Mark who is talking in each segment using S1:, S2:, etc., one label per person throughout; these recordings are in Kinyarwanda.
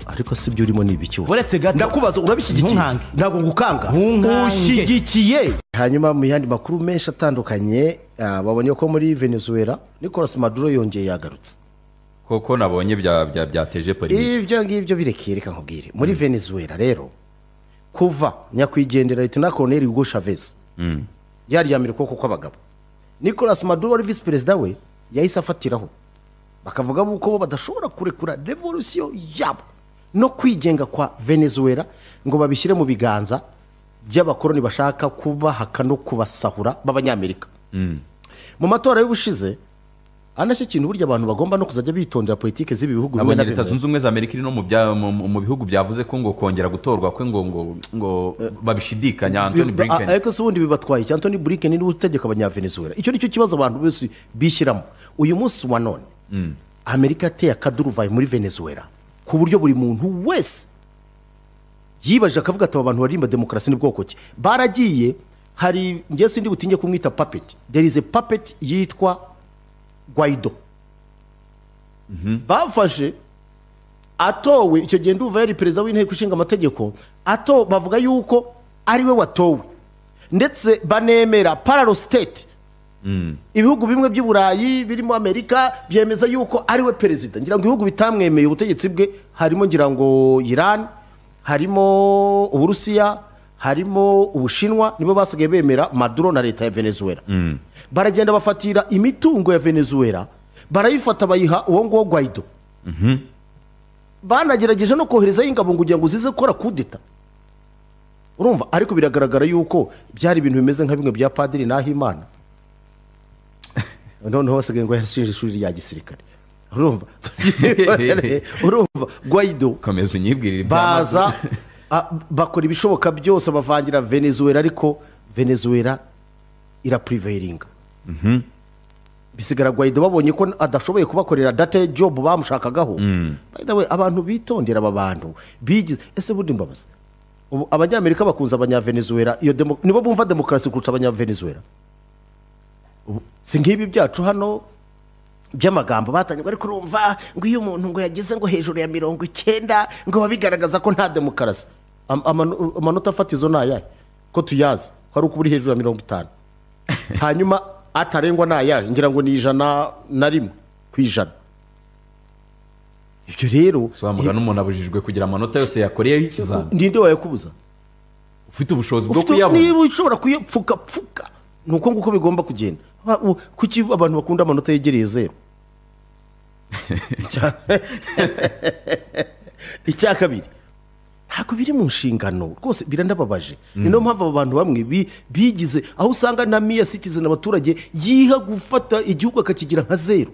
S1: ariko si byo urimo ni ibiki wowe
S2: uretse gato
S1: ndakubaza urabishyigikiye
S2: ntunkange.
S1: ntabwo ngukanga
S2: Ntunkange.
S1: ushyigikiye hanyuma mu yandi makuru menshi atandukanye ah, babonye ko muri venezuela nicolas maduro yongeye yagarutse
S3: koko nabonye bya- bya- byateje polemike
S1: ibyo ngibyo birekeye reka nkubwire muri venezuela rero kuva nyakwigendera leta koroneri hugo chavez yaryamira ukuboko kw'abagabo nicolas maduro wari visi perezida we yahise afatiraho bakavuga yuko bo badashobora kurekura revolusiyo yabo no kwigenga kwa venezuela ngo babishyire mu biganza by'abakoloni bashaka kubahaka no kubasahura b'abanyamerika mu matora y'ubushize ari nacyo kintu burya abantu bagomba no kuzajya bitondera politiki z'ibi bihugu bimwe na
S3: nabonye leta
S1: bimwe
S3: zunze ubumwe za amerika iri no mu bya- mu- mu- mu bihugu byavuze ko ngo kongera gutorwa kwe ngo ngo ngo babishidikanya antoni
S1: Bi- a-
S3: burinkeni
S1: ariko se ubundi bibatwaye iki antoni burinkeni niwe utegeka abanyavenezuela icyo nicyo kibazo abantu bose bishyiramo uyu munsi wa none amerika yateye akaduruvayi muri venezuela ku buryo buri muntu wese yibaje akavuga ati aba bantu baririmba demokarasi ni bwoko ki baragiye hari ngewe sindi butinye kumwita papeti there is a papeti yitwa gwaido bafashe atowe icyo gihe ndumva yari perezida w'inteko ishinga amategeko ato bavuga yuko ariwe watowe ndetse banemera pararo siteti ibihugu bimwe by'i burayi birimo amerika byemeza yuko ariwe perezida ngira ngo ibihugu bitamwemeye ubutegetsi bwe harimo ngira ngo irani harimo uburusiya harimo ubushinwa nibo basigaye bemera maduro na leta ya venezuela baragenda bafatira imitungo ya venezuela barayifata bayiha uwo nguwo gwaido banagerageje no koherezayo ingabo ngo kugira ngo zize gukora kudeta urumva ariko biragaragara yuko byari ibintu bimeze nka bimwe bya padiri nahimana noneho basigaye ngo yarashinje ishuri rya gisirikare urumva urumva gwaido
S3: komeza unyibwirire iby'amazi.
S1: baza a- bakora ibishoboka byose bavangira venezuela ariko venezuela irapuriveringa bisigara gwaido babonye ko adashoboye kubakorera date job bamushakagaho By the way, abantu bitondera aba bantu bigize ese bundi mbabaza ubu abanyamerika bakunze abanyavenezuela iyo demo- nibo bumva demokarasi kurusha abanyavenezuela si nk'ibi byacu hano by'amagambo batanye ariko urumva ngo iyo umuntu ngo yageze ngo hejuru ya mirongo icyenda ngo bigaragaza ko nta demokarasi Am- amano- amanota fatizo ni ayahe ko tuyazi ko ari uko uri hejuru ya mirongo itanu hanyuma atarengwa ni ayahe ngira ngo ni ijana na rimwe ku ijana ibyo rero
S3: sobanura n'umuntu abujijwe kugira amanota yose yakoreyeho ikizami
S1: ndinde wayakubuza
S3: ufite ubushobozi bwo
S1: Ufite- niba
S3: kuyabona
S1: ushobora kuyapfuka pfuka ni uko nguko bigomba kugenda Aba- u- kuki abantu bakunda amanota yegereye zeru Icya- icya kabiri ntabwo biri mu nshingano rwose birandababaje ni niyo mpamvu aba bantu bamwe bi- bigize aho usanga na miya citizen abaturage yiha gufata igihugu akakigira nka zeru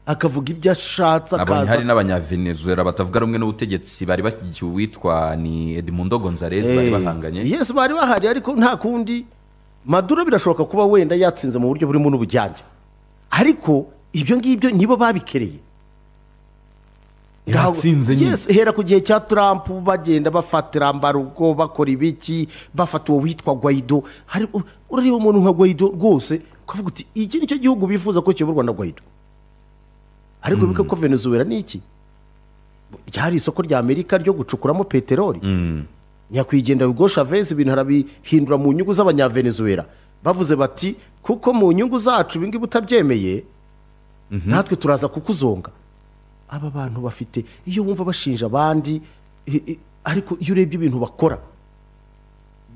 S1: akavuga ibyo ashatse
S3: nabonye hari
S1: akaza
S3: n'abanyavenezuela batavuga rumwe n'ubutegetsi bari bashyigikiye uwitwa ni edmundo gonzalez bari bahanganye
S1: yesi bari bahari ariko nta kundi maduro birashoboka kuba wenda yatsinze mu buryo burimo n'ubujyanye ariko ibyo ngibyo nibo babikereye
S3: Yatsinze nyine.
S1: Yes, hera ku gihe cya trump bagenda bafatira mbarugo bakora ibiki bafata uwo witwa gwaido Hari- u- urareba umuntu nka gwaido rwose ukavuga uti iki nicyo gihugu bifuza ko kiyoborwa na gwaido ariko bibuke ko venezuela ni iki ryari isoko rya amerika ryo gucukuramo peteroli nyakwigendera Hugo Chavez ibintu arabihindura mu nyungu z'abanyavenezuela bavuze bati kuko mu nyungu zacu ibi ngibi utabyemeye natwe turaza kukuzonga aba bantu bafite iyo wumva bashinja abandi i- i- ariko iyo urebye ibintu bakora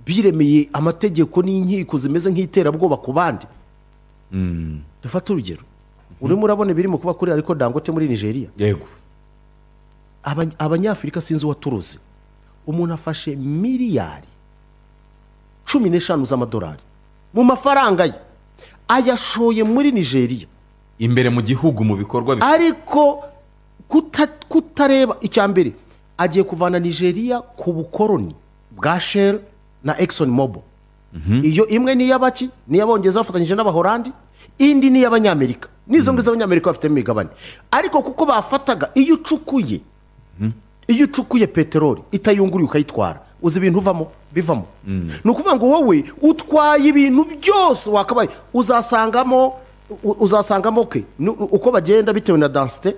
S1: biremeye amategeko n'inkiko zimeze nk'iterabwoba ku bandi dufate urugero urimo urabona ibirimo kuba kuri ariko dangote muri nigeria
S3: yego
S1: Aba- abanyafurika sinzi uwaturutse umuntu afashe miliyari cumi n'eshanu z'amadolari mu mafaranga ye ayashoye muri nigeria
S3: imbere mu gihugu mu bikorwa bi-
S1: ariko kuta- kutareba icya mbere agiye kuvana nigeria ku bukoroni bwa shell na exxon mobo iyo imwe ni iy'abaki ni iy'abongereza bafatanyije n'abahorandi indi ni iy'abanyamerika n'izo ngizo abanyamerika bafite imigabane ariko kuko bafataga iyo ucukuye iyo ucukuye peteroli itayunguriye ukayitwara uzi ibintu uvamo bivamo ni ukuvuga ngo wowe utwaye ibintu byose wakabaye uzasangamo u- uzasangamo ke ni- uko bagenda bitewe na dansite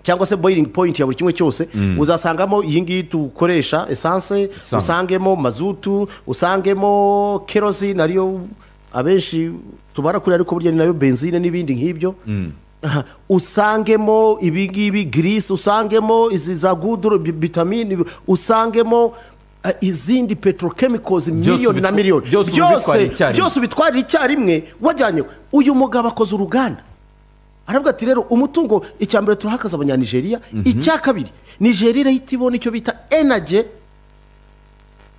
S1: cyangwa se boiling point ya buri kimwe cyose uzasangamo iyi ngiyi dukoresha esanse
S3: Esanse.
S1: usangemo mazutu usangemo kerosine ariyo abenshi tubara kuri ariko burya ni nayo benzine n'ibindi nk'ibyo Aha, usangemo ibi ngibi girisi usangemo izi za guduro bi- vitamini usangemo eh, izindi petrochemicals miliyoni na
S3: ubitwa-
S1: miliyoni
S3: byose uba ubitwarira icyarimwe.
S1: byose ubitwarira icyarimwe wajyanye uyu mugabo akoze uruganda aravuga ati rero umutungo icya mbere turahakaza abanyanigeriya icya kabiri nigeria irahita ibona icyo bita enage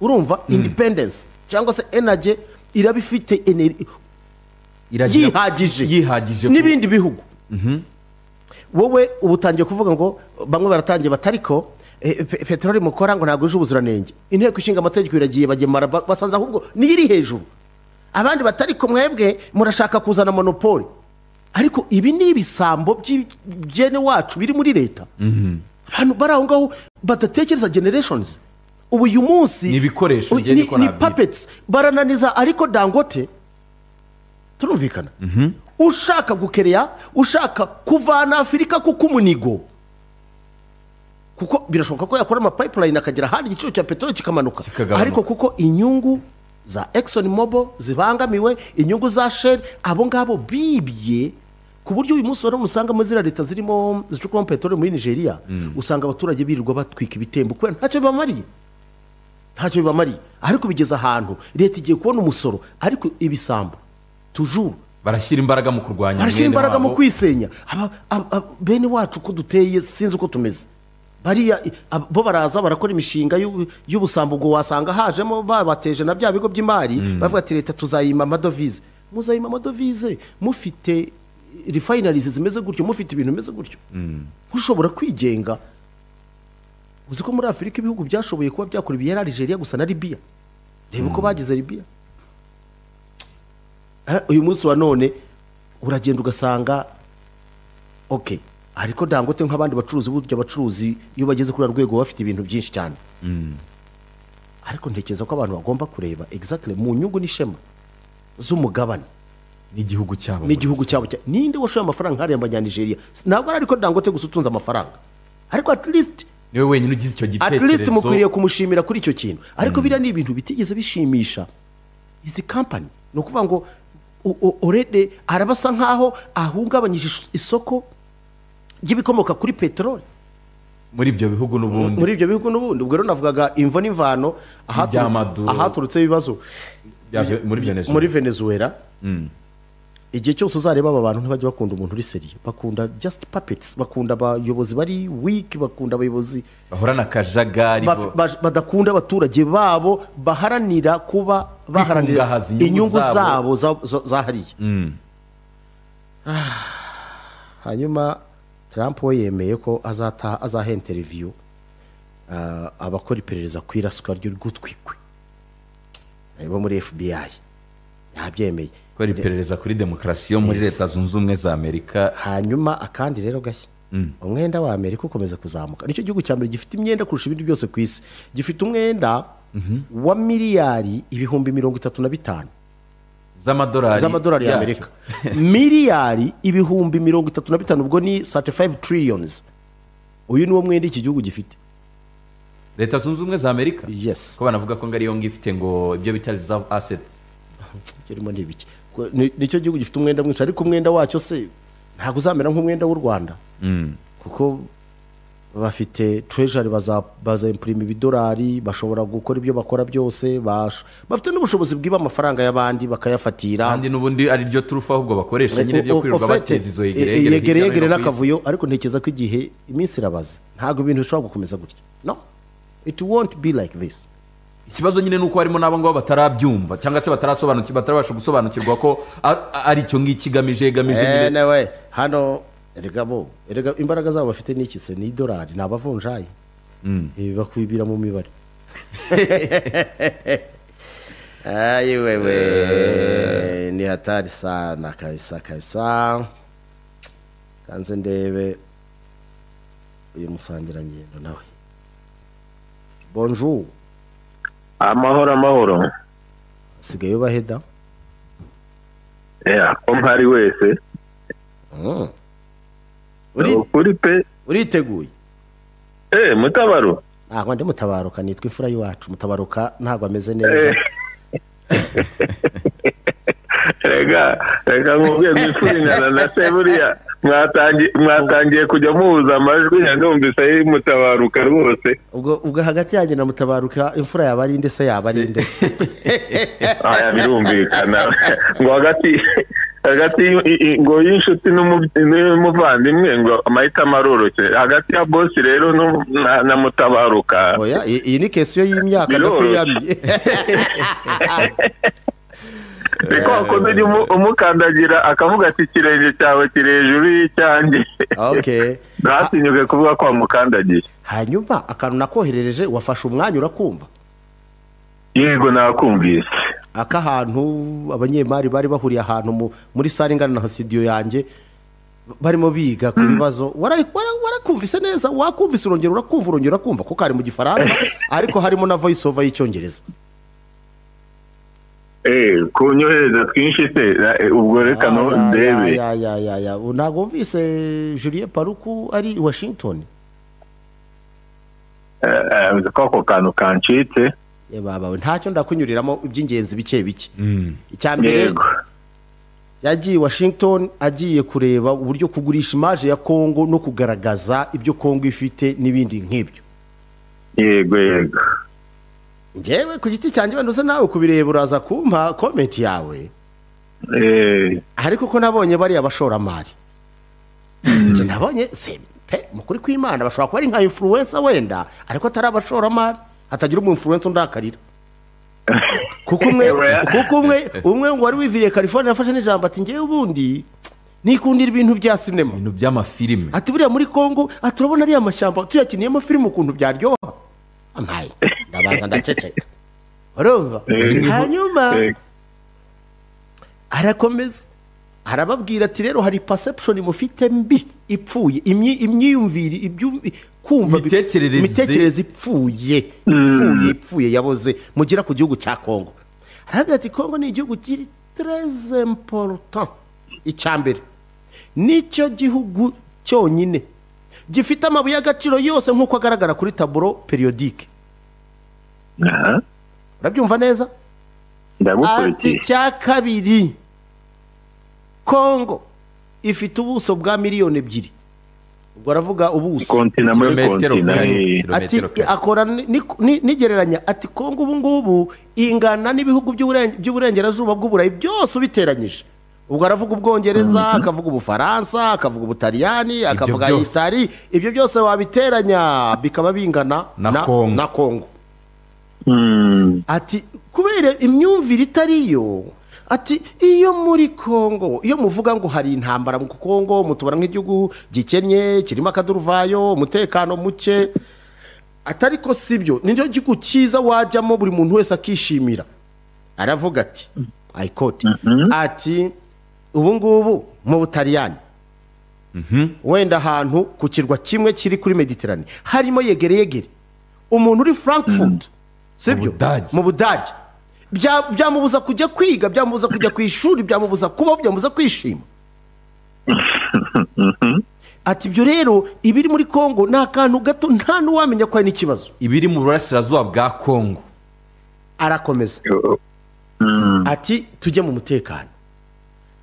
S1: urumva independence cyangwa se enage iraba ifite ener-
S3: Iragira-
S1: yihagije
S3: yihagije ku-
S1: n'ibindi bihugu wowe uba utangiye kuvuga ngo bamwe baratangiye batariko eh, pe- peteroli mukora ngo ntabwo yuje ubuziranenge inteko ishinga amategeko iragiye bagemara ba- basanze ahubwo niyo iri hejuru abandi batariko mwebwe murashaka kuzana monopole ariko ibi ni ibisambo by'igene wacu biri muri leta abantu bari aho ngaho badatekereza generations ubu uyu munsi
S3: Ni ibikoresho,
S1: u-
S3: njye
S1: ni,
S3: niko
S1: ni
S3: nabyita.
S1: puppets barananiza ariko dangote turumvikana ushaka gukereya ushaka kuvana afurika kuko umunigo kuko birashoboka ko yakora amapipeline akagera ahandi igiciro cya peteroli kikamanuka
S3: Kikagabanuka.
S1: ariko kuko inyungu za Exxon Mobil zibangamiwe inyungu za Shell abo ngabo bibye ku buryo uyu munsi wari umusanga muri ziriya leta zirimo zicukuramo peteroli muri Nigeria usanga abaturage birirwa batwika ibitembo kubera ntacyo bibamariye ntacyo bibamariye ariko bigeze ahantu leta igiye kubona umusoro ariko ibisambo tujuru
S3: barashyira imbaraga mu kurwanya
S1: barashyira
S3: mwene
S1: imbaraga mu
S3: wabo.
S1: kwisenya Aba- ab- ab- bene wacu uko duteye sinzi uko tumeze bariya i- ab- bo baraza barakora imishinga y'u- y'ubusambo ubwo wasanga hajemo babateje na bya bigo by'imari bavuga ati leta tuzayima amadovize muzayima amadovize mufite refinarizi zimeze gutyo mufite ibintu bimeze gutyo ushobora kwigenga uzi ko muri afurika ibihugu byashoboye kuba byakora ibiyera Algeria gusa na libiya reba uko bagize libiya Eh, uyu munsi wa none uragenda ugasanga ok ariko dangote nk'abandi bacuruzi burya abacuruzi iyo bageze kuri uru rwego baba bafite ibintu byinshi cyane ariko ntekereza ko abantu bagomba kureba exactly mu nyungu n'ishema z'umugabane
S3: n'igihugu cyabo
S1: n'igihugu cyabo cya ninde washoye amafaranga nk'ariya mbanyanigeriya ntabwo ari ariko dangote gusa utunze amafaranga ariko at least
S3: niwe wenyine ugize icyo
S1: at
S3: gitekerezo
S1: least mukwiriye kumushimira kuri icyo kintu ariko biriya ni ibintu bitigeze bishimisha izi kampani ni ukuvuga ngo o- o- orede arabasa nk'aho ahungabanyije is- isoko ry'ibikomoka kuri peteroli
S3: muri ibyo bihugu n'ubundi
S1: muri ibyo bihugu n'ubundi ubwo rero navugaga imvo n'imvano ahaturutse-
S3: Iby'amaduro.
S1: ahaturutse ibibazo
S3: Bya- muri Venezuela.
S1: muri venezuela igihe cyose uzareba aba bantu ntibajya bakunda umuntu uri seriye bakunda just puppets bakunda abayobozi bari weak bakunda abayobozi
S3: bahorana akajagari
S1: Baf-
S3: bo-
S1: baj- badakunda abaturage babo baharanira kuba baharanira
S3: Kwikungahaza inyungu
S1: inyungu
S3: zabo.
S1: zabo za- za- zahariye Ah, hanyuma trump we yemeye ko azataha azaha interiviyu ah, abakora iperereza ku iraswa ry'urwutwikwe bo muri fbi yabyemeye
S3: kubera iperereza kuri demokarasi yo muri
S1: Yes.
S3: leta zunze ubumwe za amerika
S1: hanyuma akandi rero gashya umwenda wa amerika ukomeza kuzamuka nicyo gihugu cya mbere gifite imyenda kurusha ibindi byose ku isi gifite umwenda wa miliyari ibihumbi mirongo itatu na bitanu
S3: z'amadolari
S1: z'amadolari ya
S3: yacu.
S1: amerika miliyari ibihumbi mirongo itatu na bitanu ubwo ni 35 trillions uyu ni wo mwenda iki gihugu gifite
S3: leta zunze ubumwe za amerika
S1: yes
S3: ko banavuga ko ngo ariyo ngo ifite ngo ibyo bita reserve assets
S1: kirimo ni ibiki Ko- ni- nicyo gihugu gifite umwenda mwinshi ariko umwenda wacyo se ntabwo uzamera nk'umwenda w'u rwanda kuko bafite treasury baza baza impurima ibidolari bashobora gukora ibyo bakora byose bash- bafite n'ubushobozi bwiba amafaranga y'abandi bakayafatira
S3: kandi n'ubundi ari ryo turufu ahubwo bakoresha nyine byo
S1: O- o-
S3: kwirirwa
S1: ofete,
S3: bateza izo
S1: e- e-
S3: yegereyegere
S1: yegere
S3: hirya no
S1: yegere
S3: hino ku isi.
S1: n'akavuyo ariko ntekereza ko igihe iminsi irabaze ntabwo ibintu bishobora gukomeza gutya no it won't be like this
S3: ikibazo nyine ni uko harimo n'abo ngabo batarabyumva cyangwa se batarasobanukirwa batarabasha gusobanukirwa ko a- a- ari icyo ngicyo igamije igamije
S1: Eh,
S3: nyine
S1: nawe hano erega bo erega imbaraga zabo bafite ni iki se ni idolari ni abavunjayi Ibi bakwibira mu mibare ayi wewe ni hatari sana kabisa kabisa kanze ndebe uyu musangirangendo nawe bonjour
S2: amahoro amahoro
S1: sigaye ubaheda
S2: Yeah, ko mpari wese
S1: Mm.
S2: ukuri pe
S1: uriteguye
S2: eh mutabaro
S1: ntabwo ndi mutabaruka nitwa imfura y'iwacu mutabaruka ntabwo ameze neza
S2: rega rega nkubwiye mwifurinana na se buriya mwatangiye mwatangiye kujya muhuza amajwi ya numvise mutabaruka rwose
S1: ubwo ubwo hagati yanjye na mutabaruka imfura yaba ari inde se yaba ari inde
S2: aya birumvikana ngo hagati hagati y- i- i- ngo y'inshuti n'umubi- n'umuvandimwe ngo amahitamo aroroshye hagati ya bosi rero nu- na- na mutabaruka
S1: oya iyi iyi ni kesiyo y'imyaka
S2: Biroroshye.
S1: ndakwiyamye
S2: niko wakoze ujya umu- umukandagira akavuga ati ikirenge cyawe kiri hejuru y'icyanjye
S1: okay
S2: ntatinyuke kuvuga ko wamukandagiye
S1: hanyuma akantu nakoherereje wafashe umwanya urakumva
S2: yego nakumvise
S1: akahantu abanyemari bari bahuriye ahantu mu- muri sare ingana na studio yange barimo biga ku bibazo wara- wara- warakumvise neza wakumvise urongera urakumva urongera urakumva kuko hari mu gifaransa ariko harimo na voice over y'icyongereza
S2: Eh, kunyohereza twinshi se ra- eh, ubwo reka no
S1: Ah, ya,
S2: ndebe
S1: ya, ya, ya, ya. ntabwo wumvise julien paruku ari i washington
S2: Eh, eh, k'ako kantu kancitse
S1: Eh, babawe ntacyo ndakunyuriramo iby'ingenzi bike bike icya mbere
S2: yego
S1: yagiye i washington agiye kureba uburyo kugurisha imaje ya kongo no kugaragaza ibyo kongo ifite n'ibindi nk'ibyo
S2: yego yego
S1: ngewe ku giti cyanjye wenda uza nawe kubireba uraza kumpa komenti yawe
S2: Eh,
S1: ariko uko nabonye bariya bashoramari nge nabonye se pe mukuri kw'imana bashobora kuba ari nka influencer wenda ariko atari abashoramari hatagira umu influencer undakarira kuko umwe
S2: Oya.
S1: kuko umwe umwe ngo wari wiviriye california yafashe n'ijambo ati ngewe ubundi nikundira ibintu bya sinema
S3: ibintu by'amafilime
S1: ati buriya muri kongo ati urabona ariya mashyamba tuyakiniyemo filime ukuntu byaryoha amaye ndabaza ndaceceka urumva hanyuma
S2: eh,
S1: arakomeza arababwira ati rero hari perception mufite mbi ipfuye imyi- imyiyumvire ibyumvi kumva bi-
S3: Imitekerereze.
S1: imitekerereze ipfuye ipfuye ipfuye yaboze mugera ku gihugu cya kongo aravuga ati kongo ni igihugu kiri tres important icya mbere nicyo gihugu cyonyine gifite amabuye y'agaciro yose nk'uko agaragara kuri taburo periodike
S2: aha,
S1: urabyumva neza ati
S2: ndagukurikiye
S1: icya kabiri kongo ifite ubuso bwa miliyoni ebyiri ubwo aravuga ubuso
S2: kontina muri
S3: Kilometero
S2: kontina
S3: kare.
S2: eh.
S1: ati
S3: Kilometero kare.
S1: akora ni- ni- ni- nigereranya ati kongo ubu ngubu ingana n'ibihugu by'uburen- by'uburengerazuba bw'uburayi byose ubiteranyije ubwo aravuga ubwongereza akavuga ubufaransa akavuga ubutaliyani akavuga
S3: byose.
S1: itari ibyo byose wabiteranya bikaba bingana
S3: Na Congo.
S1: na kongo
S2: Mm,
S1: ati kubera imyumvire itari yo ati iyo muri kongo iyo muvuga ngo hari intambara mu kongo mutubara nk'igihugu gikennye kirimo akaduruvayo umutekano muke atari ko si byo ni cyo gihugu cyiza wajyamo buri muntu wese akishimira aravuga ati ayikoti ati ubu ngubu mu butaliyani wenda ahantu ku kirwa kimwe kiri kuri mediterane harimo yegere yegere umuntu uri frankfurt sibyo
S3: Budage.
S1: mu budage Bya- byamubuza kujya kwiga byamubuza kujya ku ishuri byamubuza kubaho byamubuza kwishima ati ibyo rero ibiri muri kongo ni akantu gato nta n'uwamenya ko hari n'ikibazo
S3: ibiri mu burasirazuba bwa kongo
S1: arakomeza
S2: oh, mm,
S1: ati tujye mu mutekano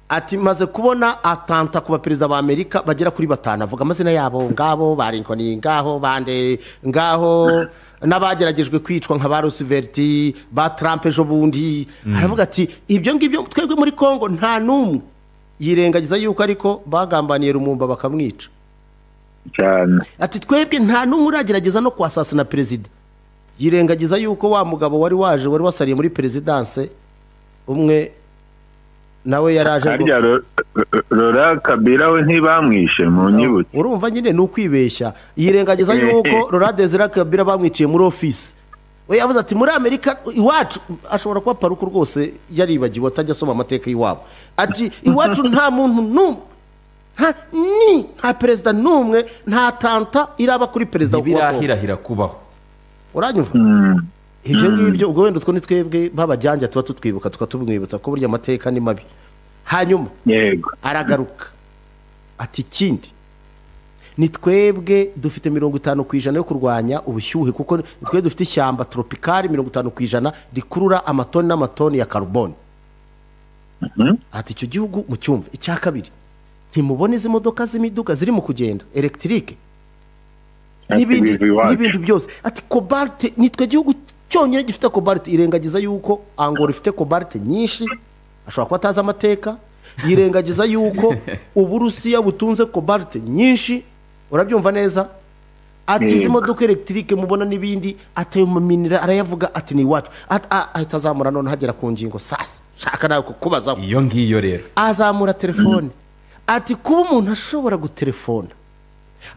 S1: ati maze kubona atanta ku baperezida ba amerika bagera kuri batanu avuga amazina yabo ngabo ba rinkoni ngaho bande ngaho n'abageragejwe kwicwa nka ba rusiveriti ba trump ejo bundi aravuga ati ibyo ngibyo twebwe muri congo nta n'umwe yirengagiza yuko ariko bagambaniye rumumba bakamwica
S2: cyane
S1: ati twebwe nta n'umwe uragerageza no kwasasina perezida yirengagiza yuko wa mugabo wari waje wari wasariye muri perezidanse umwe nawe yari aje ngo-
S2: harya Ro- Ro- rora kabira we ntibamwishe mu nyibutso
S1: urumva nyine ni ukwibeshya yirengagiza yuko rora desira kabira bamwiciye muri ofisi we yavuze ati muri amerika iwacu ashobora kuba paruku rwose yaribagiwe atajya asoma amateka y'iwabo ati iwacu nta muntu n'umwe nta ni nta perezida n'umwe nta tanta iraba kuri perezida wa Congo.
S3: ntibirahirahira kubaho
S1: uranyumva ibyo ngibyo ubwo wenda utwo ni twebwe b'abajyanja tuba tutwibuka tukaba tumwibutsa ko burya amateka ni mabi hanyuma
S2: yego
S1: aragaruka ati ikindi ni twebwe dufite mirongo itanu ku ijana yo kurwanya ubushyuhe kuko ni twebwe dufite ishyamba toropikari mirongo itanu ku ijana rikurura amatoni n'amatoni ya karuboni ati icyo gihugu mu cyumva icya kabiri ntimubone izi modoka z'imiduga zirimo kugenda elegitike
S2: Ati
S1: n'ibindi
S2: biva iwacu.
S1: n'ibindi byose ati kobalite nitwe gihugu cyonyine gifite kobalite irengagiza yuko angora ifite kobalite nyinshi ashobora kuba atazi amateka yirengagiza yuko uburusiya butunze kobalite nyinshi urabyumva neza ati izi
S2: Yego.
S1: modoka elegitike mubona n'ibindi atayo maminira arayavuga ati ni iwacu At- a- ahita azamura none hagera ku ngingo sasa shaka nawe kukubazaho
S3: iyo ngiyo rero
S1: azamura telefone ati kuba umuntu ashobora gutelefona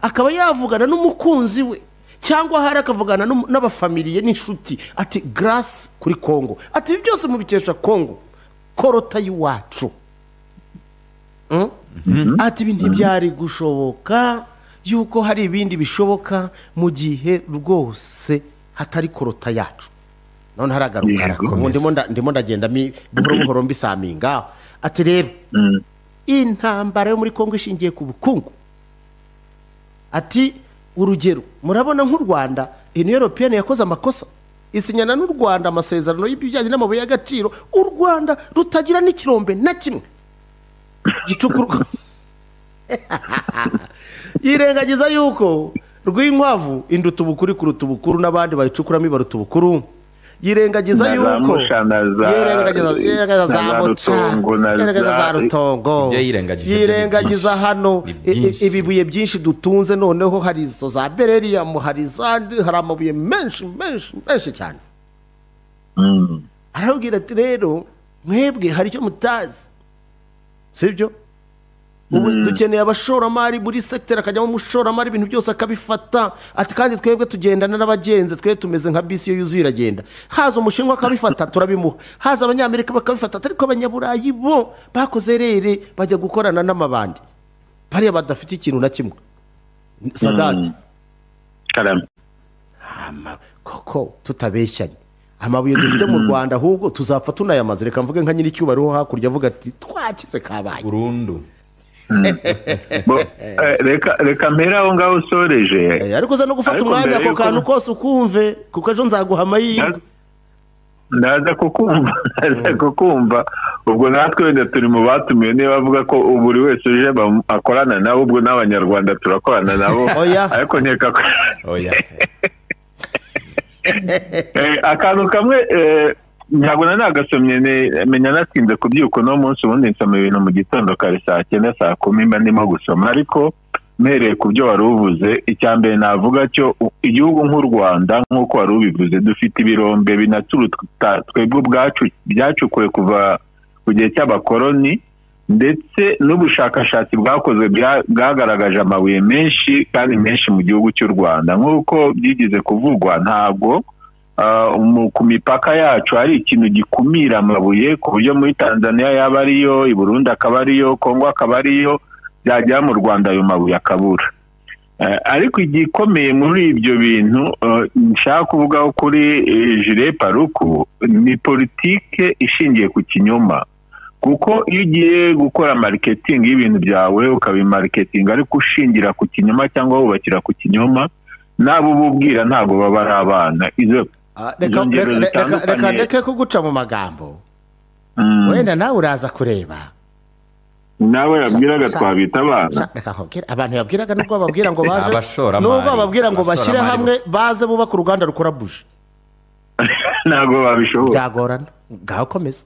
S1: akaba yavugana n'umukunzi we cyangwa hari akavugana n'umu- n'abafamiliye n'inshuti ati garasi kuri kongo ati ibi byose mubikesha kongo korota y'iwacu Mm? ati ibi ntibyari gushoboka yuko hari ibindi bishoboka mu gihe rwose hatari korota yacu none haragaruka
S2: Yego.
S1: arakomeza. ubu ndimo nda- ndimo ndagenda mi- buhoro buhoro mbisaminga ati rero intambara yo muri kongo ishingiye ku bukungu ati urugero murabona nk'u rwanda union européenne yakoze amakosa isinyana n'u rwanda amasezerano y'ibijyanye n'amabuye y'agaciro u rwanda rutagira n'ikirombe na kimwe gicukurwa yirengagiza yuko rw'inkwavu induta ubukuru kuruta ubukuru n'abandi bayicukuramo ibaruta ubukuru yirengagiza
S2: Na za
S1: yuko
S2: Musha na za-
S1: Yirengagiza- yirengagiza za
S2: na za
S1: Muca,
S2: Rutongo, na
S1: yirengagiza za
S2: za-
S1: rutongo
S3: Ibyo yirengagije
S1: yirengagiza
S3: ni
S1: hano
S3: byinshi.
S1: i- i- ibibuye byinshi dutunze noneho hari izo za bereriyamu hari izandi hari amabuye menshi menshi menshi cyane arabwira ati rero mwebwe hari icyo mutazi sibyo ubu dukeneye abashoramari buri sekiteri akajyamo umushoramari ibintu byose akabifata ati kandi twebwe tugendana n'abagenzi twe tumeze nka bisi iyo yuzuye iragenda haza umushinwa akabifata turabimuha haza abanyamerika bakabifata ariko abanyaburayi bo bakoze rere bajya gukorana n'amabandi bariya badafite ikintu na kimwe sadati
S2: karame
S1: ama koko tutabeshyanye amabuye dufite mu rwanda ahubwo tuzapfa tunayamaze reka mvuge nka nyir'icyubahiro wo hakurya avuga ati twakize kabaye
S3: burundu
S2: Bo- eh, reka reka mpere aho ngaho usoreje
S1: Eh, ariko uza no gufata
S2: Ariko
S1: umwanya
S2: mbere
S1: ako
S2: yuko-
S1: kantu kose ukumve kuko ejo nzaguha amahirwe
S2: Naza- ndaza kukumva ndaza kukumva ubwo natwe wenda turi mu batumiwe niba bavuga ko buri wese uje bam- akorana nabo ubwo n'abanyarwanda turakorana nabo
S1: Oya.
S2: ariko nkeka ko
S3: oya
S2: Eh, akantu kamwe eh, ntabwo na nagasomye ne- menya natinze kubyuka uno munsi ubundi nsoma ibintu mu gitondo kare saa cyenda saa kumi mba ndimo gusoma ariko mpereye ku byo wari uvuze icya mbere navuga cyo u- igihugu nk'u rwanda nk'uko wari ubivuze dufite ibirombe binaturuta twebwe ubwacu byacukuwe kuva ku gihe cy'abakoloni ndetse n'ubushakashatsi bwakozwe bwa- bwagaragaje amabuye menshi kandi menshi mu gihugu cy'u rwanda nk'uko byigeze kuvugwa ntabwo ah, mu- ku mipaka yacu hari ikintu gikumira amabuye ku buryo muri tanzania yaba ariyo i burundi akaba ariyo kongo akaba ariyo byagera mu rwanda ayo mabuye akabura Eh, ariko igikomeye muri ibyo bintu eh, nshaka kuvugaho kuri eh, jule paruku ni politike ishingiye ku kinyoma kuko iyo ugiye gukora mariketingi y'ibintu byawe ukabimariketinga ariko ushingira ku kinyoma cyangwa wubakira ku kinyoma n'abo uba ubwira ntabwo baba ari abana izo
S1: Ah, reka-
S2: Izo ngero
S1: reka- reka-
S2: zitandukanye.
S1: reka ndeke kuguca mu magambo
S2: Mm.
S1: wenda nawe uraza kureba
S2: nawe yabwiraga
S1: Sha-
S2: twabita abana
S1: Sha- reka nkubwire, abantu yabwiraga nubwo bababwira ngo baje
S3: Abashoramari.
S1: nubwo bababwira ngo bashyire
S3: Abashoramari
S1: hamwe baze bubaka uruganda rukora buji
S2: ntabwo babishobora
S1: byagorana ngaho komeza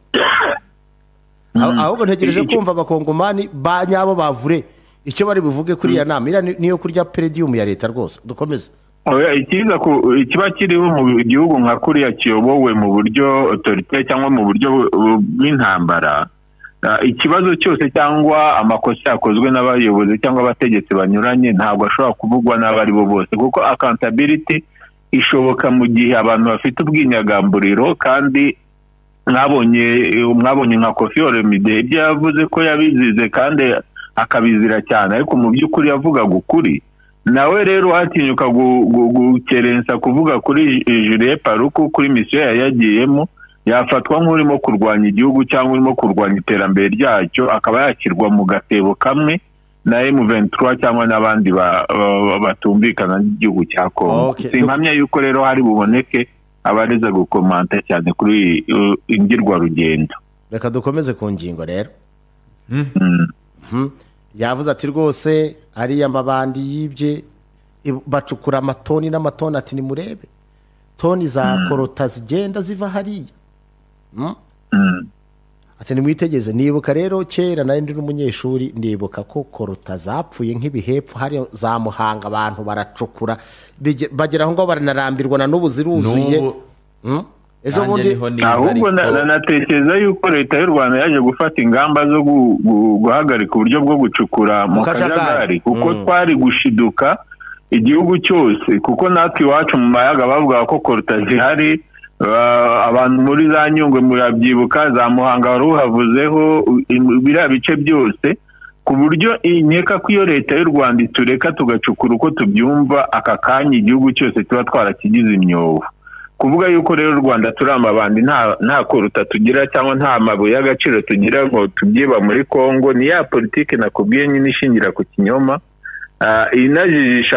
S1: Aho- ahubwo ntegereje
S2: Icyo-
S1: kumva abakongomani ba nyabo bavure icyo bari buvuge kuri iya nama iriya ni- niyo kurya peredium ya leta rwose dukomeze
S2: Oya, ikiza ku- ikiba kiriho mu gihugu nka kuriya kiyobowe mu buryo otorite cyangwa mu buryo bu- bw'intambara ah, ikibazo cyose cyangwa amakosa yakozwe n'abayobozi cyangwa abategetsi banyuranye ntabwo ashobora kuvugwa n'abo ari bo bose kuko accountability ishoboka mu gihe abantu bafite ubwinyagamburiro kandi mwabonye mwabonye nka kofi oremide ibyo yavuze ko yabizize kandi akabizira cyane ariko mu by'ukuri yavugaga ukuri nawe rero watinyuka gu- gu- gukerensa kuvuga kuri jule paruku kuri misiyo yari yagiyemo yafatwa nk'urimo kurwanya igihugu cyangwa urimo kurwanya iterambere ryacyo akaba yashyirwa mu gatebo kamwe na M23 cyangwa n'abandi ba- ba- batumvikana n'igihugu cya Kongo
S1: Okay.
S2: simpamya yuko rero hari buboneke abareza gukomanta cyane kuri uh, ingirwarugendo
S1: reka dukomeze ku ngingo rero
S2: Mm.
S1: Mhm. yavuze ati rwose ariya mabandi yibye i- bacukura amatoni n'amatoni ati nimurebe toni za korota zigenda ziva hariya Mhm.
S2: Mm.
S1: ati nimwitegeze nibuka rero kera nari ndi n'umunyeshuri ndibuka ko korota zapfuye nk'ibihepfo hariya za muhanga abantu baracukura bige- bagera aho ngaho baranarambirwa na n'ubu ziruzuye
S3: n'ubu
S1: Mhm. ejo
S3: nanjye
S1: bundi
S3: niho niza,
S2: ahubwo na-
S3: ariko-
S2: na- natekereza yuko leta y'u rwanda yaje gufata ingamba zo gu- gu- guhagarika uburyo bwo gucukura mu
S1: Mu kajagari.
S2: kajagari kuko
S1: Mm.
S2: twari gushiduka igihugu cyose kuko natwe iwacu mu mayaga bavugaga ko koruta zihari ah, abantu muri za nyungwe murabyibuka za muhanga wari uhavuzeho i- biriya bice byose ku buryo inkeka ko iyo leta y'u rwanda itureka tugacukura uko tubyumva aka kanya igihugu cyose tuba twarakigize imyobo kuvuga yuko rero u rwanda turi amabandi nta nta koruta tugira cyangwa nta mabuye y'agaciro tugira ngo tubyiba muri congo ni ya politiki nakubwiye nyine ishingira ku kinyoma Ah, inajijisha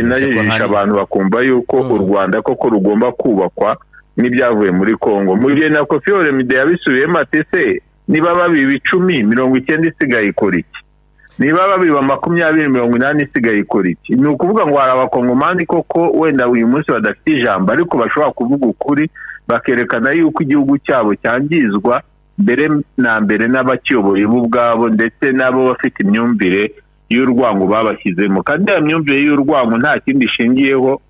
S3: Sinzi ko
S2: inajijisha
S3: hari-
S2: abantu bakumva yuko u rwanda koko rugomba kubakwa n'ibyavuye muri congo mu gihe na kofi oremide yabisubiyemo ati se niba babiba icumi mirongo icyenda isigaye ikora iki niba babiba makumyabiri mirongo inani isigaye ikora iki ni ukuvuga ngo hari abakongomani koko wenda uyu munsi badafite ijambo ariko bashobora kuvuga ukuri bakerekana yuko igihugu cyabo cyangizwa mbere na mbere n'abakiyoboye bo ubwabo ndetse n'abo bafite imyumvire y'urwango babashyizemo kandi iyo myumvire y'urwango nta kindi ishingiyeho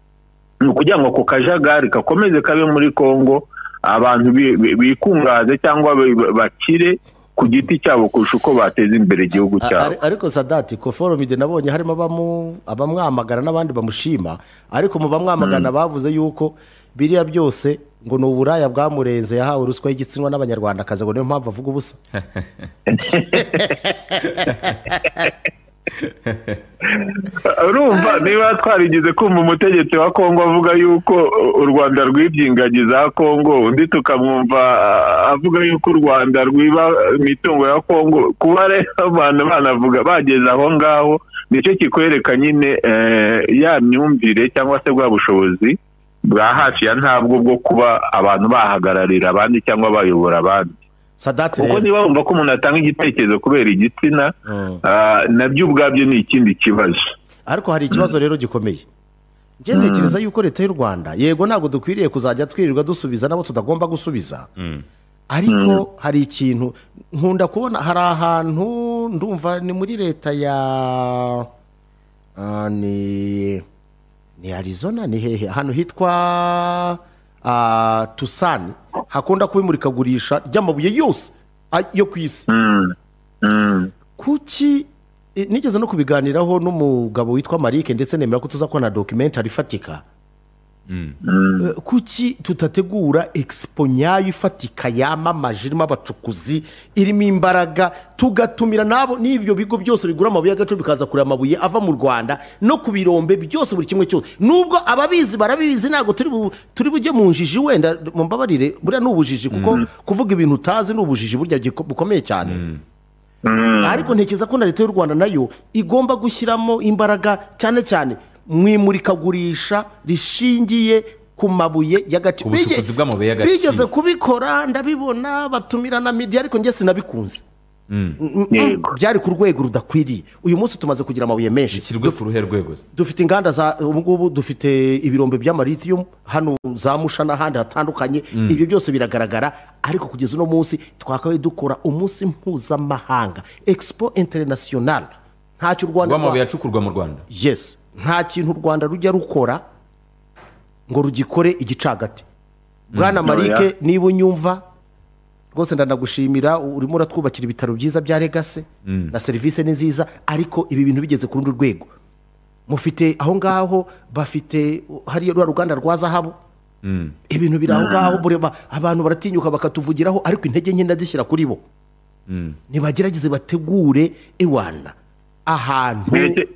S2: ni ukugira ngo ako kajagari gakomeze kabe muri congo abantu bi- bi- bikungahaze cyangwa bi- bakire ku giti cyabo kurusha uko bateza imbere igihugu
S1: A-
S2: cyabo
S1: ari- ariko sadati ko foromide nabonye harimo abamu- abamwamagana n'abandi bamushima ariko mu bamwamagana bavuze yuko biriya byose ngo ni uburaya bwamurenze yahawe ruswa y'igitsinwa n'abanyarwandakazi ngo niyo mpamvu avuga ubusa
S2: urumva niba twarigize kumva umutegetsi wa kongo avuga yuko uh, u rwanda rwibye ingagi za kongo undi tukamwumva uh, avuga yuko u rwanda rwiba uh, imitungo ya kongo kuba rero abantu banavuga bageze aho ngaho nicyo kikwereka nyine eh, ya myumvire cyangwa se bwa bushobozi bwa hafi ya ntabwo bwo kuba abantu bahagararira abandi cyangwa bayobora abandi
S1: sadati
S2: kuko
S1: rero
S2: niba bumva ko umuntu atanga igitekerezo kubera igitsina
S1: Mm.
S2: ah, nabyo ubwabyo ni ikindi kibazo
S1: ariko hari ikibazo rero gikomeye njye ntekereza yuko leta y'u rwanda yego ntabwo dukwiriye kuzajya twirirwa dusubiza n'abo tutagomba gusubiza ariko hari ikintu nkunda kubona hari ahantu ndumva ni muri leta ya ah, ni ni arizona ni hehe ahantu hitwa ah, tusani hakunda kuba imurikagurisha ry'amabuye yose ah, yo ku isi
S2: Mm. Mm.
S1: kuki eh, nigeze no kubiganiraho n'umugabo witwa marike ndetse nemera ko tuza kubona documentary ifatika Eh, kuki tutategura expo nyayo ifatika yamamaje irimo abacukuzi irimo imbaraga tugatumira n'abo n'ibyo bigo byose bigura amabuye y'agaciro bikaza kureba amabuye ava mu rwanda no ku birombe byose buri kimwe cyose nubwo ababizi barabizi ntabwo turi bu- turi bujye mu njiji wenda mumbabarire buriya ni ubujiji kuko kuvuga ibintu utazi ni ubujiji burya giko- bukomeye cyane ariko ntekereza ko na leta y'u rwanda nayo igomba gushyiramo imbaraga cyane cyane mu imurikagurisha rishingiye ku mabuye y'agaciro
S3: Ku bucukuzi
S1: Bige-
S3: bw'amabuye y'agaciro.
S1: bigeze kubikora ndabibona batumira na media ariko njye sinabikunze Mm, mm,
S2: Yego.
S1: byari ku rwego rudakwiriye uyu munsi tumaze kugira amabuye menshi
S3: bishyirwe ku ruhe rwego se?
S1: dufite inganda za ubu ngubu dufite ibirombe by'amaritiyumu hano za musha n'ahandi hatandukanye ibyo byose biragaragara ariko kugeza uno munsi twakabaye dukora umunsi mpuzamahanga expo international ntacyo u rwanda
S3: rw'amabuye acukurwa mu rwanda
S1: yes nta kintu u rwanda rujya rukora ngo rugikore igicagati bwana marike niba unyumva rwose ndanagushimira urimo uratwubakira ibitaro byiza bya legase na serivisi ni nziza ariko ibi bintu bigeze ku rundi rwego mufite aho ngaho bafite hariya ruriya ruganda rwa zahabu ibintu biri aho ngaho bureba abantu baratinyuka bakatuvugiraho ariko intege nke ndazishyira kuri bo nibagerageze bategure iwana ahantu
S2: Mbese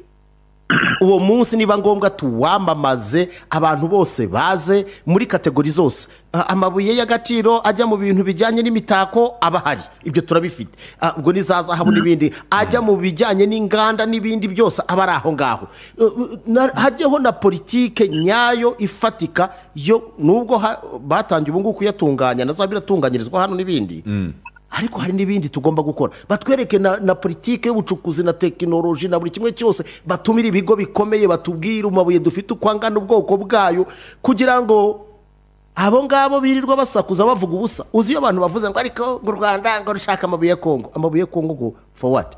S1: uwo munsi niba ngombwa tuwamamaze abantu bose baze muri kategori zose Ah, amabuye y'agaciro ajya mu bintu bijyanye n'imitako aba ahari ibyo turabifite Ah, ubwo n'iza zahabu n'ibindi ajya mu bijyanye n'inganda n'ibindi byose aba ari aho ngaho Eh, eh, na- hajyeho na politike nyayo ifatika yo nubwo ha- batangiye ubu ngubu kuyatunganya na za biratunganyirizwa hano n'ibindi ariko hari n'ibindi tugomba gukora batwereke na, na politike y'ubucukuzi na tekinoloji na buri kimwe cyose batumire ibigo bikomeye batubwire amabuye dufite uko angana ubwoko bwayo kugira ngo abo ngabo birirwa basakuza bavuga ubusa uzi iyo abantu bavuze ngo ariko ngo u rwanda ngo rushaka amabuye ya kongo amabuye ya kongo ngo forward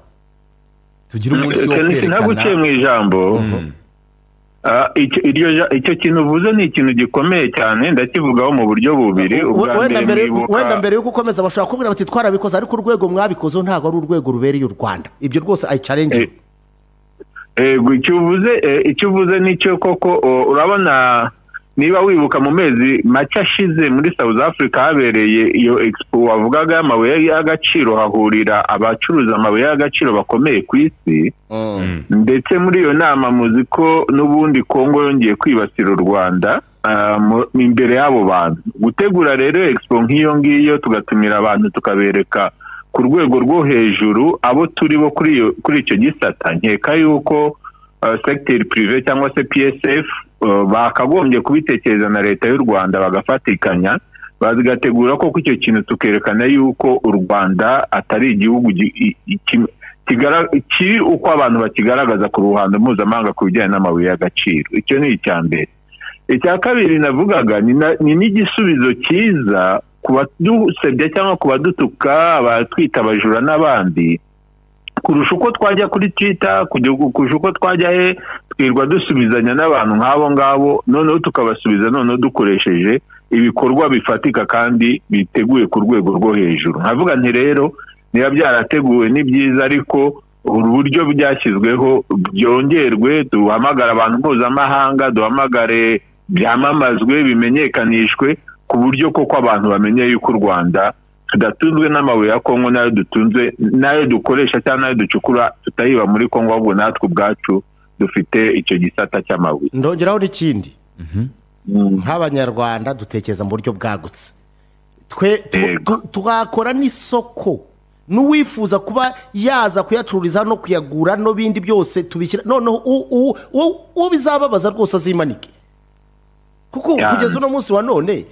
S3: tugire umunsi wo
S2: Felix, ntaguciye
S3: kwerekana
S2: mu ijambo Ah, icyo- iryo ja- icyo kintu uvuze ni ikintu gikomeye cyane ndakivugaho mu buryo bubiri ubwa
S1: wenda
S2: mbere
S1: mbere
S2: mwibuka
S1: wenda mbere yo gukomeza bashobora kubwira bati twarabikoze ariko urwego mwabikozeho ntabwo ari urwego rubereye u rwanda ibyo rwose ayi challenge
S2: Eh, Ego, icyo uvuze eh, icyo uvuze nicyo koko o, urabona niba wibuka mu mezi make ashize muri South Africa habereye iyo expo wavugaga y'amabuye y'agaciro hahurira abacuruza amabuye y'agaciro bakomeye ku isi ndetse muri iyo nama muzi ko n'ubundi kongo yongeye kwibasira u rwanda ah, mu- imbere y'abo bantu gutegura rero expo nk'iyo ngiyo tugatumira abantu tukabereka ku rwego rwo hejuru abo turi bo kuri iyo- kuri icyo gisata nkeka yuko ah, secteur privé cyangwa se psf ah, bakagombye kubitekereza na leta y'u rwanda bagafatikanya bagategura koko icyo kintu tukerekana yuko u rwanda atari igihugu gi- i- i- kim- kigara- kiri uko abantu bakigaragaza ku ruhando mpuzamahanga ku bijyanye n'amabuye y'agaciro icyo ni icya mbere icya kabiri navugaga ni na- ni n'igisubizo cyiza ku badusebya cyangwa ku badutuka abatwita abajura n'abandi kurusha uko twajya kuri twita kurusha uko twajya he twirwa dusubizanya n'abantu nk'abo ngabo noneho tukabasubiza noneho dukoresheje ibikorwa bifatika kandi biteguye ku rwego rwo hejuru nkavuga nti rero niba byarateguwe ni byiza ariko uburyo byashyizweho byongerwe duhamagare abantu mpuzamahanga duhamagare byamamazwe bimenyekanishwe ku buryo koko abantu bamenye yuko u rwanda tudatunzwe n'amabuye ya kongo nayo dutunze nayo dukoresha cyangwa nayo ducukura tutayiba muri kongo ahubwo natwe ubwacu dufite icyo gisata cy'amabuye
S1: ndongeraho n'ikindi
S2: Mm.
S1: nk'abanyarwanda dutekereza mu buryo bwagutse twe tu-
S2: Yego.
S1: tu- twakora n'isoko n'uwifuza kuba yaza kuyacururiza no kuyagura n'ibindi byose tubishyira noneho u- u- u- uwo bizababaza rwose azimanike kuko
S2: Cyane.
S1: kugeza uno munsi wa none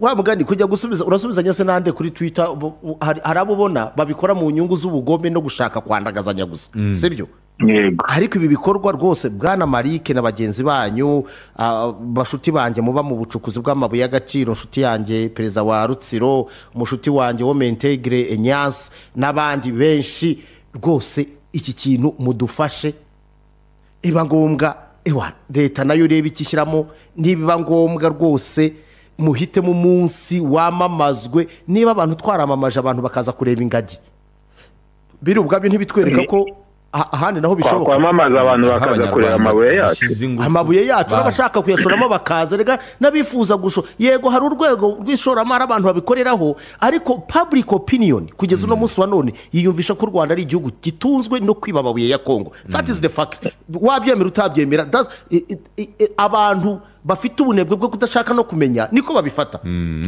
S1: wa mugani kujya gusubiza urasubizanya se nande kuri twitter ubu- u- hari hari abo ubona babikora mu nyungu z'ubugome no gushaka kwandagazanya gusa sibyo
S2: yego
S1: ariko ibi bikorwa rwose bwana marike na bagenzi banyu ah, bashuti banjye muba mu bucukuzi bw'amabuye y'agaciro nshuti yanjye perezida wa rutsiro umushuti wanjye wo mentegire enyanse n'abandi benshi rwose iki kintu mudufashe iba ngombwa ewa leta nayo ureba icyo ishyiramo nibiba ngombwa rwose muhitemo umunsi wamamazwe niba abantu twaramamaje abantu bakaza kureba ingagi biri ubwabyo ntibitwereka ko ah- ahandi naho bishoboka
S2: twakwamamaza abantu bakaza kureba amabuye yacu
S1: amabuye yacu
S3: n'abashaka
S1: n'abashaka kuyashoramo bakaza rega n'abifuza gusho yego hari urwego rw'ishoramari abantu babikoreraho ariko public opinion kugeza uno munsi wa none yiyumvisha ko u rwanda ari igihugu gitunzwe no kwiba amabuye ya kongo that is the fact wabyemera utabyemera that's- i- i- i- i- abantu bafite ubunebwe bwo kudashaka no kumenya niko babifata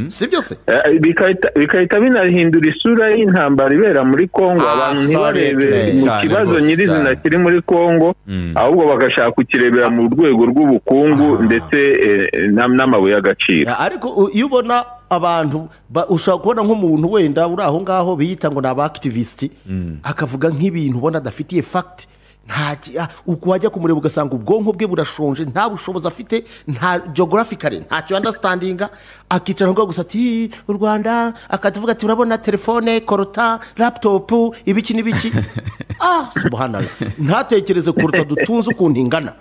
S1: si byo se
S2: Eh, bigahita- bigahita binahindura isura y'intambara ibera muri kongo
S1: Ah,
S2: abantu ntibarebe
S1: absolutely.
S2: mu
S3: Cyane
S2: kibazo
S3: rwose,
S2: nyirizina
S3: cyane.
S2: kiri muri kongo ahubwo bagashaka kukirebera mu rwego rw'ubukungu ndetse eh, n'am- n'amabuye y'agaciro
S1: Ya, ariko u- iyo ubona abantu ba- ushobora kubona nk'umuntu wenda uri aho ngaho biyita ngo ni abakitiviste akavuga nk'ibintu ubona adafitiye fagiti wajya kumureba ugasanga ubwonko bwe burashonje nta bushobozi afite nta geographically ntacyo understanding akicara aho ngaho gusa ati "Ih, u rwanda akavuga ati urabona telefone korota laputopu ibiki n'ibiki ah subhanallah ntatekereze kuruta dutunze ukuntu ingana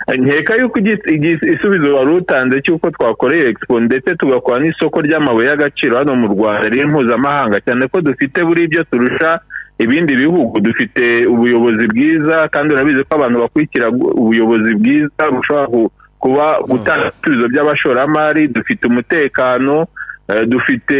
S2: nkeka yuko igis- igis- igisubizo wari utanze cy'uko twakoreye expo ndetse tugakora n'isoko ry'amabuye y'agaciro hano mu rwanda riri mpuzamahanga cyane ko dufite buri byo turusha ibindi bihugu dufite ubuyobozi bwiza kandi urabizi ko abantu bakurikira gu- ubuyobozi bwiza bushobora ku- kuba gutanga ibisubizo by'abashoramari dufite umutekano eh, dufite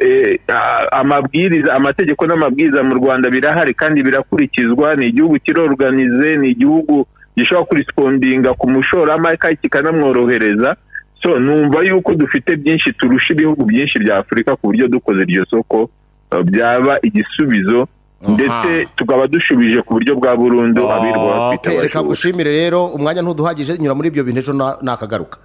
S2: eh, a- amabwiriza amategeko n'amabwiriza mu rwanda birahari kandi birakurikizwa ni igihugu kiroruganize ni igihugu gishobora kurispondinga ku mushoramari kandi kikanamworohereza so numva yuko dufite byinshi turusha ibihugu byinshi bya afurika ku buryo dukoze iryo soko uh, byaba igisubizo ndetse tukaba dushubije ku buryo bwa burundu abirwa bafite
S1: reka
S2: abashoboye
S1: gushimire rero umwanya ntuduhagije nyura muri ibyo bintu ejo na- nakagaruka